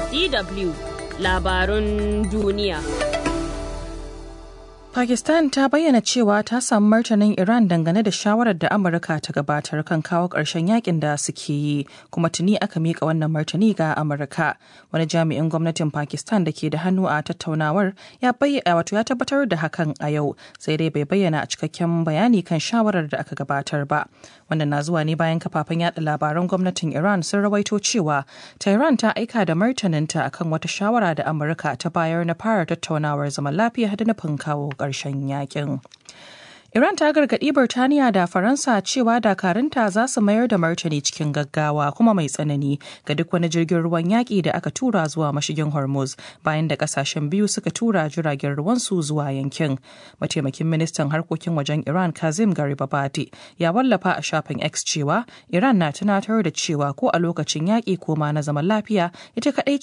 DW labarun duniya. Pakistan ta bayyana cewa ta samu martanin Iran dangane da shawarar da Amurka ta gabatar kan kawo ƙarshen yakin da suke yi, kuma tuni aka miƙa wannan martani ga Amurka. Wani jami'in gwamnatin Pakistan da ke da hannu a tattaunawar ya bayyana wato ya tabbatar da hakan a yau, sai dai bai bayyana a cikakken bayani kan shawarar da aka gabatar ba. Wannan na zuwa ne bayan kafafen yada labaran gwamnatin Iran sun rawaito cewa Tehran ta aika da martaninta akan wata shawara da Amurka ta bayar na fara tattaunawar zaman lafiya da nufin kawo ƙarshen yakin. Iran ta gargaɗi Birtaniya da Faransa cewa dakarunta za su mayar da martani cikin gaggawa kuma mai tsanani ga duk wani jirgin ruwan yaƙi da aka tura zuwa mashigin Hormuz bayan da ƙasashen biyu suka tura jiragen ruwansu zuwa yankin. Mataimakin ministan harkokin wajen Iran Kazim Garibabadi ya wallafa a shafin X cewa Iran na tunatar da cewa ko a lokacin yaƙi ko ma na zaman lafiya ita kaɗai